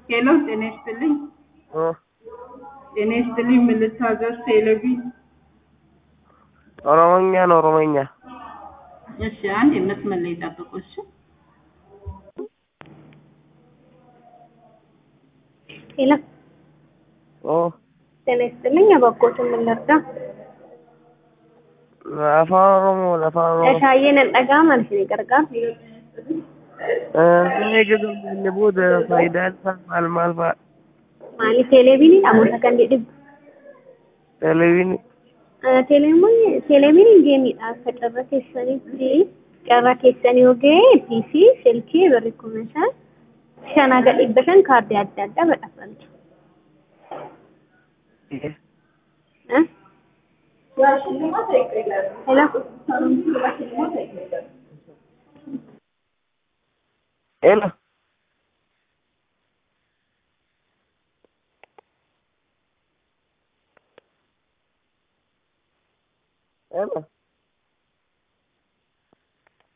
ሄሎ ጤና ይስጥልኝ። እ ጤና ይስጥልኝ። ምን ልታዘዝ? ቴሌቪ ኦሮሞኛ ነው ኦሮሞኛ። እሺ፣ አንድ የመስመር ላይ ጠብቁ። እሺ፣ ሄሎ ኦ ጤና ይስጥልኝ። አባኮትን ምን ልርዳ? afaan oromoo afaan oromoo Shaayyeen hin dhaga'aman isin gargaara. eeggatamne booda faayidaan isaa maal maal fa'a Maali teleeviinii namoota kan dhibbu. televiini Teleeviiniin geemiidha. Akka carra keessanitti carra keessanii yoo ga'e piisii, silkii, birri kuma shan shan haga dhibba shan kaardii adda addaa badhaafantu. Eh? Hello? elo elo